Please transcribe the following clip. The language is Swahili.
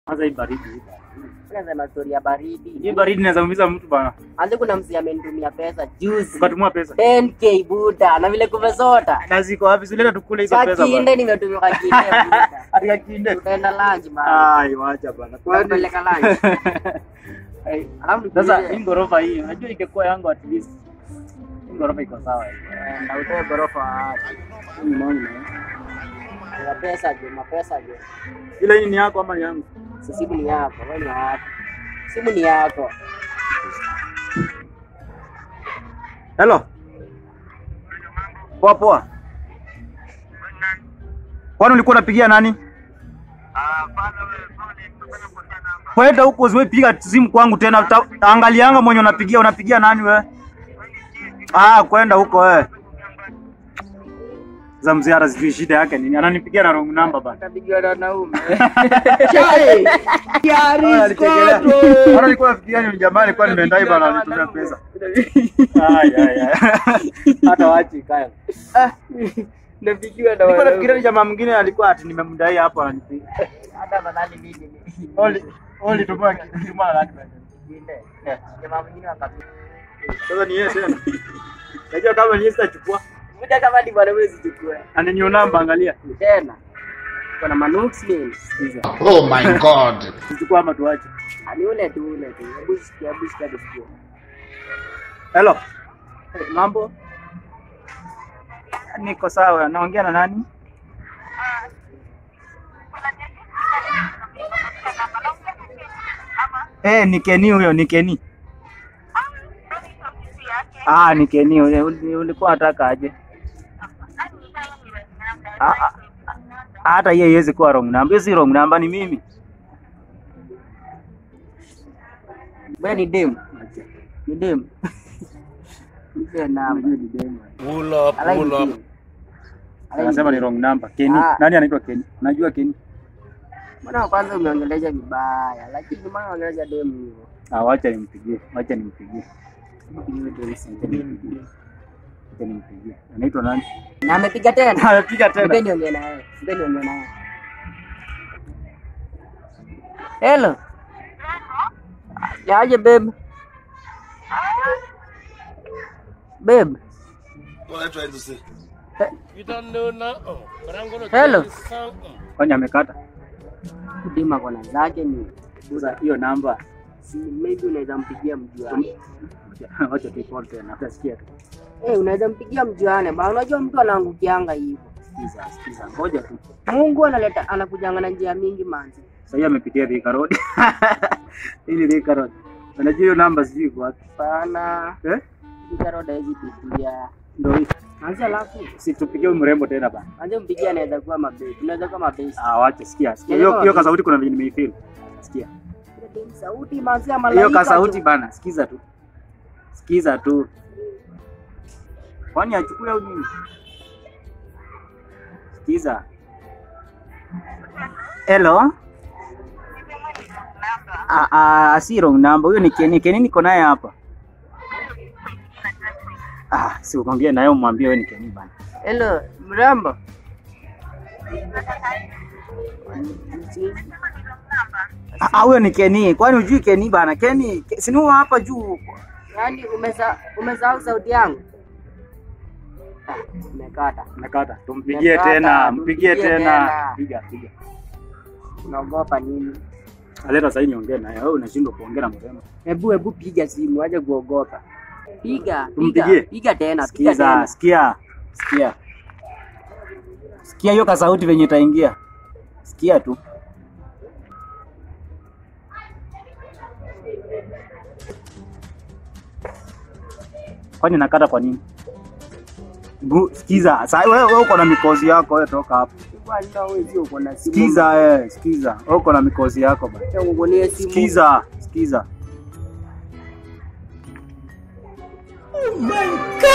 Kwanza hii baridi. hii. Unasema story ya baridi. Hii baridi inaweza umiza mtu bana. Anze kuna msi amenitumia pesa juzi. Ukatumia pesa. 10k buda na vile kumesota. Na ziko wapi? Zileta tukule hizo pesa Kakinde bana. nimetumia kakinde buda. Atika kinde. Tutaenda lunch bana. Ai, wacha bana. Kwani Tunapeleka lunch. Ai, Alafu Sasa nikuulize, hii ghorofa hii, unajua ingekuwa yangu at least. Hii ghorofa iko sawa. hii. eh, na utoe ghorofa wapi? Hii ni maoni, eh. Ya pesa je, mapesa je. Ila hii ni yako ama ni yangu? Si simu ni yako, wewe ni wapi? Simu ni yako. Hello. Poa poa. Kwani ulikuwa unapigia nani? Kwenda huko usiwe piga simu kwangu tena. Ta- Angalianga mwenye unapigia, unapigia nani we? Ah, kwenda huko wewe. Za mziara sijui shida yake nini. Ananipigia na wrong number bana. Atapigiwa na wanaume. Hata nilikuwa nafikiria ni jamaa alikuwa nimeendai bana anitumia pesa. Ai ai ai. Hata wachi kaya. Napigiwa na Nilikuwa nafikiria wanaume. ni jamaa mwingine alikuwa ati nimemdai hapo ananipigia. Hata badali mimi ni. Oli oli tumwa tumwa laki bana. Kinde. Jamaa mwingine akapiga. Sasa ni yeye tena. Najua kama ni yeye sitachukua. Muda kama ni bwana wewe usichukue. Ananiona namba angalia. Tena. Kuna manux means. Oh my God. Tuchukua ama tuache. Ani ule tu ule tu. Hebu sikia, hebu sikia sikia. Hello. Hey, Mambo? Niko sawa. Naongea na nani? Eh, ni Keni huyo, ni Keni. Ah, ni Keni huyo. Uli- Ulikuwa unataka aje? Ah, ah, Hata yeye haiwezi kuwa wrong number. Hiyo si wrong number ni mimi. Wewe ni dem. Ni dem. Mpe namba. Pull up, I like pull up. dem. I like Anasema ni dem. wrong number. Keni. Ah. Nani anaitwa Keni? Unajua Keni? Mbona kwanza umeongelesha vibaya, lakini mbona unaongelesha dem hivyo? Ah, wacha nimpigie. Wacha nimpigie. Wacha nimpigie. Wacha nimpigie. Anaitwa nani? Na amepiga tena. Amepiga Nipe tena. niongee naye. Nipe niongee naye. Hello. Yaje babe? Babe. What are you trying to say? You don't know now, but I'm gonna Hello. tell you something. Kwani amekata? Dima kona zake ni Sasa hiyo namba si maybe unaweza mpigia mjuane. wacha tuipone tena. Utasikia tu. Eh, unaweza mpigia mjuane. Ba unajua mtu anaangukianga hivyo. Sikiza, sikiza. Ngoja tu. Mungu analeta anakujanga na njia mingi manzi. Sasa hiyo amepitia Thika Road. Hili Thika Road. Unajua hiyo namba sijui iko wapi. Sana. Eh? Ikaroda hizi pitia. Ndio hii. Anza alafu. Si tupigie huyu mrembo tena bana. Anza mpigia anaweza kuwa mabesi. Unaweza kuwa mabesi. Ah, wacha sikia. Sikia. Hiyo hiyo kasauti kuna venye nimeifeel. Sikia. Sauti manzi ya malaika. Hiyo kasauti tu. bana. Sikiza tu. Sikiza tu. Kwani achukue au nini? Sikiza. Hello. Ah, ah, si wrong number. Huyo ni Keni. Keni niko naye hapa. Ah, si uongee naye umwambie wewe ni Keni bana. Hello, mrembo. Ah, ah, huyo ni Keni. Kwani hujui Keni bana? Keni, Ke- si ni huyo hapa juu. Yaani umesa umesahau sauti yangu? Ah, umekata. Nakata. Tumpigie Nakata, tena, mpigie tumpigie tena. tena. Piga, piga. Unaogopa nini? Aleta sasa niongee naye. Wewe unashindwa kuongea na mrembo. Hebu hebu piga simu, aje kuogopa. Piga, piga, Tumpigie. piga tena, piga Sikiza, tena. sikia, sikia, sikia hiyo kasauti venye itaingia. Sikia tu. Kwani nakata kwa nini? Gu, sikiza, sasa wewe wewe uko na mikozi yako, wewe toka hapo. Bwana wewe sio uko na simu. Sikiza eh, sikiza. Wewe uko na mikozi yako bana. Acha ungonie simu. Sikiza, sikiza. Oh my God.